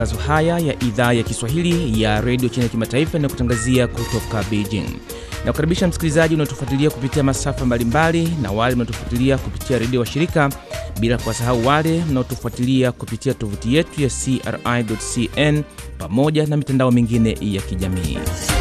Matangazo haya ya idhaa ya Kiswahili ya redio China kimataifa na kutangazia kutoka Beijing. Na kukaribisha msikilizaji unaotufuatilia kupitia masafa mbalimbali na wale mnaotufuatilia kupitia redio wa shirika, bila kuwasahau wale mnaotufuatilia kupitia tovuti yetu ya CRI.cn pamoja na mitandao mingine ya kijamii.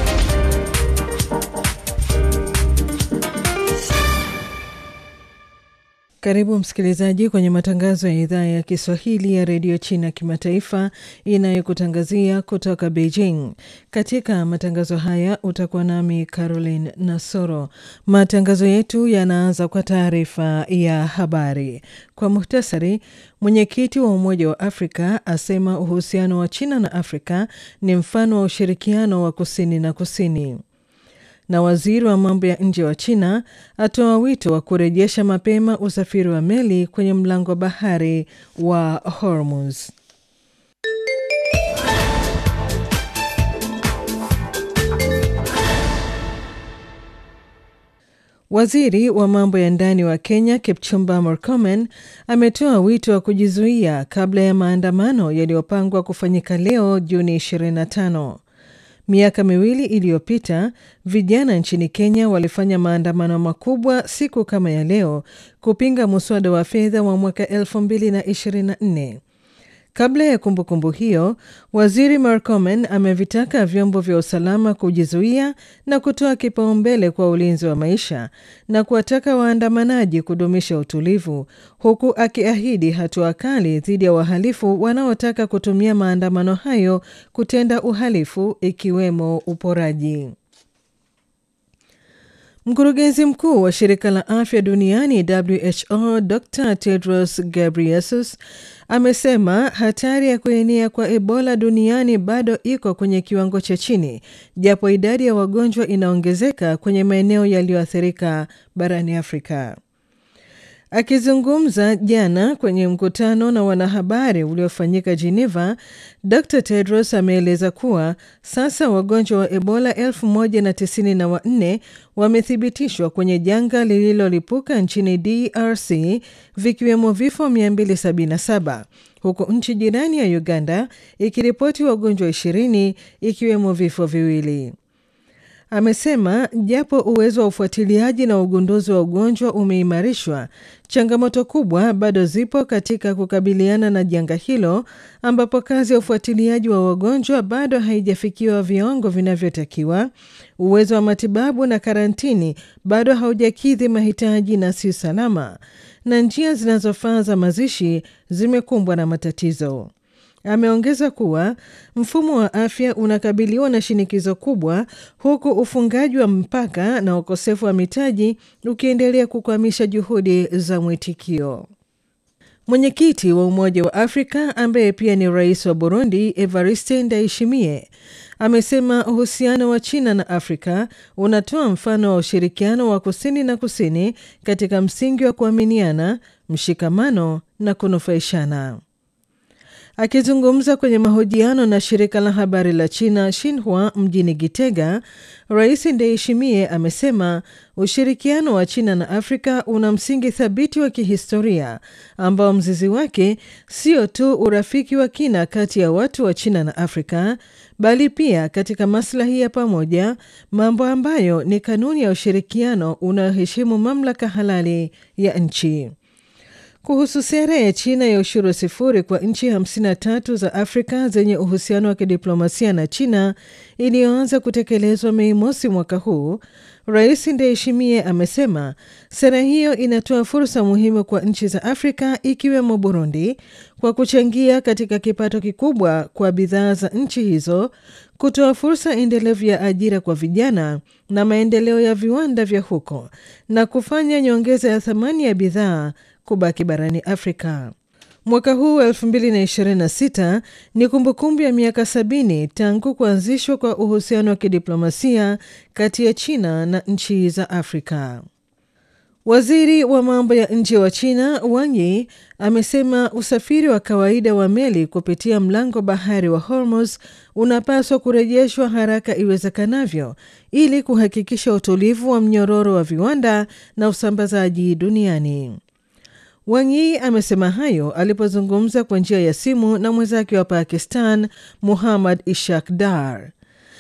Karibu msikilizaji kwenye matangazo ya idhaa ya Kiswahili ya redio China kimataifa inayokutangazia kutoka Beijing. Katika matangazo haya utakuwa nami Caroline Nasoro. Matangazo yetu yanaanza kwa taarifa ya habari. Kwa muhtasari, mwenyekiti wa Umoja wa Afrika asema uhusiano wa China na Afrika ni mfano wa ushirikiano wa kusini na kusini na waziri wa mambo ya nje wa China atoa wito wa kurejesha mapema usafiri wa meli kwenye mlango wa bahari wa Hormuz. Waziri wa mambo ya ndani wa Kenya Kipchumba Murkomen ametoa wito wa kujizuia kabla ya maandamano yaliyopangwa kufanyika leo Juni 25. Miaka miwili iliyopita vijana nchini Kenya walifanya maandamano makubwa siku kama ya leo kupinga muswada wa fedha wa mwaka 2024. Kabla ya kumbukumbu kumbu hiyo, waziri Murkomen amevitaka vyombo vya usalama kujizuia na kutoa kipaumbele kwa ulinzi wa maisha na kuwataka waandamanaji kudumisha utulivu, huku akiahidi hatua kali dhidi ya wahalifu wanaotaka kutumia maandamano hayo kutenda uhalifu ikiwemo uporaji. Mkurugenzi mkuu wa shirika la afya duniani WHO Dr Tedros Ghebreyesus amesema hatari ya kuenea kwa Ebola duniani bado iko kwenye kiwango cha chini, japo idadi ya wagonjwa inaongezeka kwenye maeneo yaliyoathirika barani Afrika. Akizungumza jana kwenye mkutano na wanahabari uliofanyika Geneva, Dr Tedros ameeleza kuwa sasa wagonjwa wa Ebola 1094 wamethibitishwa kwenye janga lililolipuka nchini DRC, vikiwemo vifo 277 huku nchi jirani ya Uganda ikiripoti wagonjwa 20 ikiwemo vifo viwili. Amesema japo uwezo wa ufuatiliaji na ugunduzi wa ugonjwa umeimarishwa, changamoto kubwa bado zipo katika kukabiliana na janga hilo, ambapo kazi ya ufuatiliaji wa wagonjwa bado haijafikiwa viwango vinavyotakiwa. Uwezo wa matibabu na karantini bado haujakidhi mahitaji na si salama, na njia zinazofaa za mazishi zimekumbwa na matatizo. Ameongeza kuwa mfumo wa afya unakabiliwa na shinikizo kubwa huku ufungaji wa mpaka na ukosefu wa mitaji ukiendelea kukwamisha juhudi za mwitikio. Mwenyekiti wa Umoja wa Afrika ambaye pia ni rais wa Burundi, Evariste Ndayishimiye, amesema uhusiano wa China na Afrika unatoa mfano wa ushirikiano wa kusini na kusini katika msingi wa kuaminiana, mshikamano na kunufaishana. Akizungumza kwenye mahojiano na shirika la habari la China Xinhua mjini Gitega, Rais Ndayishimiye amesema ushirikiano wa China na Afrika una msingi thabiti wa kihistoria ambao mzizi wake sio tu urafiki wa kina kati ya watu wa China na Afrika, bali pia katika maslahi ya pamoja, mambo ambayo ni kanuni ya ushirikiano unaoheshimu mamlaka halali ya nchi. Kuhusu sera ya China ya ushuru sifuri kwa nchi 53 za Afrika zenye uhusiano wa kidiplomasia na China iliyoanza kutekelezwa Mei mosi mwaka huu, Rais Ndayishimiye amesema sera hiyo inatoa fursa muhimu kwa nchi za Afrika ikiwemo Burundi kwa kuchangia katika kipato kikubwa kwa bidhaa za nchi hizo, kutoa fursa endelevu ya ajira kwa vijana na maendeleo ya viwanda vya huko na kufanya nyongeza ya thamani ya bidhaa kubaki barani Afrika. Mwaka huu wa 2026 ni kumbukumbu ya miaka sabini tangu kuanzishwa kwa uhusiano wa kidiplomasia kati ya China na nchi za Afrika. Waziri wa mambo ya nje wa China Wang Yi amesema usafiri wa kawaida wa meli kupitia mlango bahari wa Hormuz unapaswa kurejeshwa haraka iwezekanavyo ili kuhakikisha utulivu wa mnyororo wa viwanda na usambazaji duniani. Wang Yi amesema hayo alipozungumza kwa njia ya simu na mwenzake wa Pakistan Muhammad Ishaq Dar.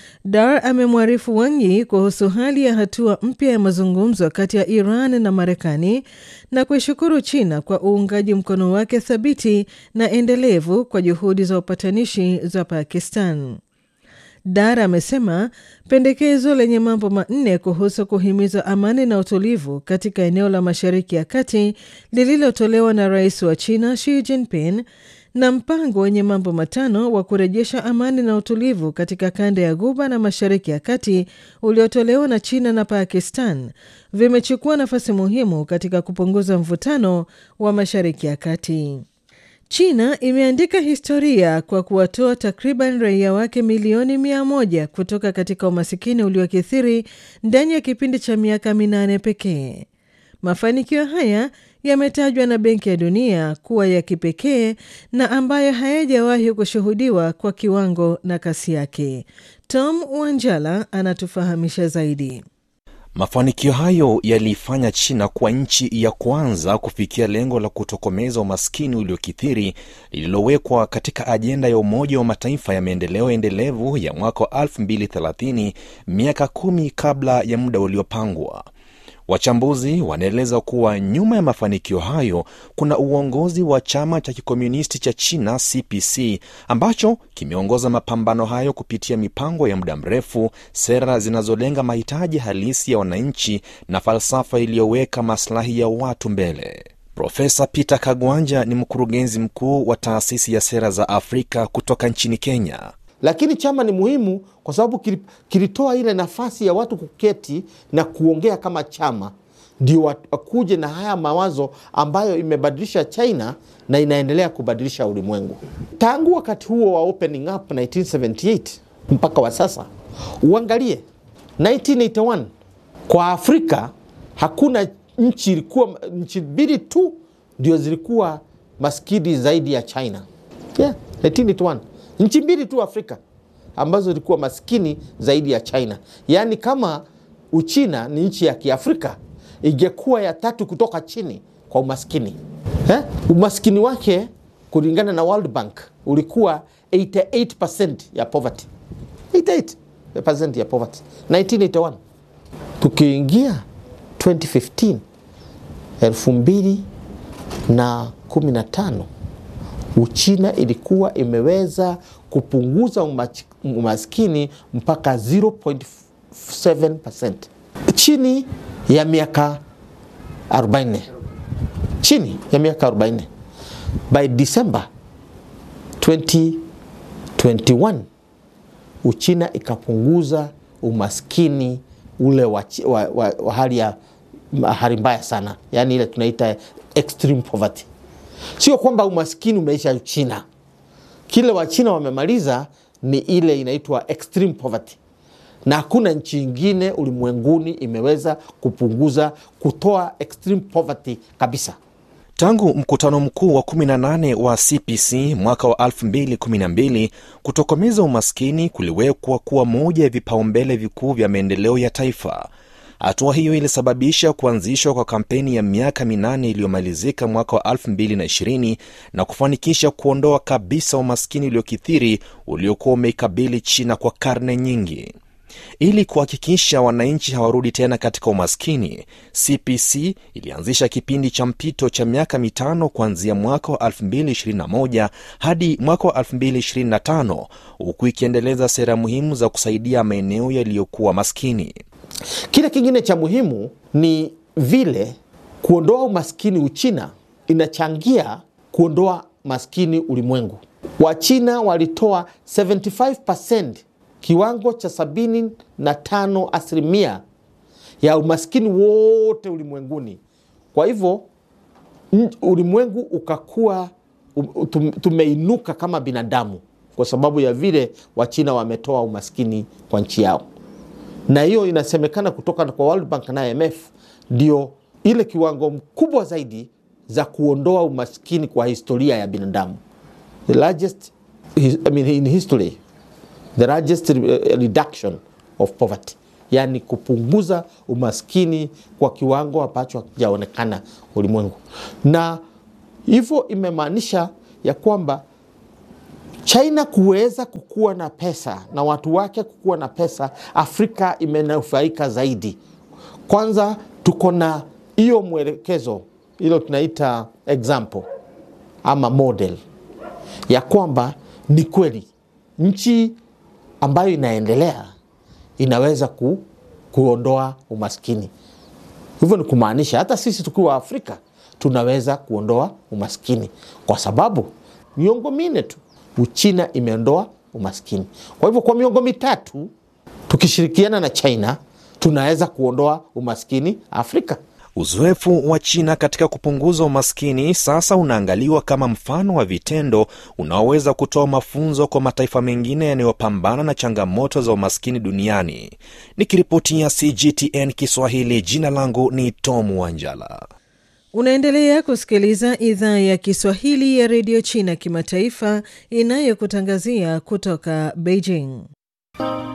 Dar amemwarifu Wang Yi kuhusu hali ya hatua mpya ya mazungumzo kati ya Iran na Marekani na kuishukuru China kwa uungaji mkono wake thabiti na endelevu kwa juhudi za upatanishi za Pakistan. Dar amesema pendekezo lenye mambo manne kuhusu kuhimiza amani na utulivu katika eneo la Mashariki ya Kati lililotolewa na rais wa China Xi Jinping na mpango wenye mambo matano wa kurejesha amani na utulivu katika kanda ya Ghuba na Mashariki ya Kati uliotolewa na China na Pakistan vimechukua nafasi muhimu katika kupunguza mvutano wa Mashariki ya Kati. China imeandika historia kwa kuwatoa takriban raia wake milioni mia moja kutoka katika umasikini uliokithiri ndani ya kipindi cha miaka minane pekee. Mafanikio haya yametajwa na Benki ya Dunia kuwa ya kipekee na ambayo hayajawahi kushuhudiwa kwa kiwango na kasi yake. Tom Wanjala anatufahamisha zaidi. Mafanikio hayo yaliifanya China kuwa nchi ya kwanza kufikia lengo la kutokomeza umaskini uliokithiri lililowekwa katika ajenda ya Umoja wa Mataifa ya maendeleo endelevu ya mwaka wa 2030 miaka kumi kabla ya muda uliopangwa. Wachambuzi wanaeleza kuwa nyuma ya mafanikio hayo kuna uongozi wa chama cha kikomunisti cha China CPC ambacho kimeongoza mapambano hayo kupitia mipango ya muda mrefu, sera zinazolenga mahitaji halisi ya wananchi na falsafa iliyoweka maslahi ya watu mbele. Profesa Peter Kagwanja ni mkurugenzi mkuu wa taasisi ya sera za Afrika kutoka nchini Kenya. Lakini chama ni muhimu kwa sababu kilitoa ile nafasi ya watu kuketi na kuongea kama chama, ndio wakuje na haya mawazo ambayo imebadilisha China na inaendelea kubadilisha ulimwengu. Tangu wakati huo wa opening up 1978 mpaka wa sasa, uangalie 1981 kwa Afrika hakuna nchi, ilikuwa nchi mbili tu ndio zilikuwa maskini zaidi ya China. Yeah, 1981 nchi mbili tu Afrika ambazo zilikuwa maskini zaidi ya China. Yaani, kama Uchina ni nchi ya Kiafrika, ingekuwa ya tatu kutoka chini kwa umaskini eh? Umaskini wake kulingana na World Bank ulikuwa 88% ya poverty, 88% ya poverty 1981. Tukiingia 2015 elfu mbili na kumi na tano Uchina ilikuwa imeweza kupunguza umaskini mpaka 0.7% chini ya miaka 40, chini ya miaka 40. By December 2021 Uchina ikapunguza umaskini ule wa, wa, wa, wa hali ya hali mbaya sana, yaani ile tunaita extreme poverty. Sio kwamba umaskini umeisha China. Kile Wachina wamemaliza ni ile inaitwa extreme poverty, na hakuna nchi ingine ulimwenguni imeweza kupunguza kutoa extreme poverty kabisa. Tangu mkutano mkuu wa 18 wa CPC mwaka wa 2012 kutokomeza umaskini kuliwekwa kuwa moja ya vipaumbele vikuu vya maendeleo ya taifa. Hatua hiyo ilisababisha kuanzishwa kwa kampeni ya miaka minane iliyomalizika mwaka wa 2020 na kufanikisha kuondoa kabisa umaskini uliokithiri uliokuwa umeikabili China kwa karne nyingi. Ili kuhakikisha wananchi hawarudi tena katika umaskini, CPC ilianzisha kipindi cha mpito cha miaka mitano kuanzia mwaka wa 2021 hadi mwaka wa 2025 huku ikiendeleza sera muhimu za kusaidia maeneo yaliyokuwa maskini. Kile kingine cha muhimu ni vile kuondoa umaskini Uchina inachangia kuondoa maskini ulimwengu. Wachina walitoa 75% kiwango cha 75 asilimia ya umaskini wote ulimwenguni. Kwa hivyo ulimwengu ukakuwa tumeinuka kama binadamu kwa sababu ya vile Wachina wametoa umaskini kwa nchi yao na hiyo inasemekana kutoka kwa World Bank na IMF ndio ile kiwango mkubwa zaidi za kuondoa umaskini kwa historia ya binadamu, the largest I mean, in history the largest reduction of poverty, yani kupunguza umaskini kwa kiwango ambacho hakijaonekana ulimwengu. Na Hivyo imemaanisha ya kwamba China kuweza kukuwa na pesa na watu wake kukuwa na pesa, Afrika imenufaika zaidi. Kwanza tuko na hiyo mwelekezo, hilo tunaita example ama model ya kwamba ni kweli nchi ambayo inaendelea inaweza ku, kuondoa umaskini. Hivyo ni kumaanisha hata sisi tukiwa Afrika tunaweza kuondoa umaskini, kwa sababu miongo minne tu Uchina imeondoa umaskini. Kwa hivyo kwa miongo mitatu tukishirikiana na China tunaweza kuondoa umaskini Afrika. Uzoefu wa China katika kupunguza umaskini sasa unaangaliwa kama mfano wa vitendo unaoweza kutoa mafunzo kwa mataifa mengine yanayopambana na changamoto za umaskini duniani. Nikiripotia CGTN Kiswahili, jina langu ni Tom Wanjala. Unaendelea kusikiliza idhaa ya Kiswahili ya redio China kimataifa inayokutangazia kutoka Beijing.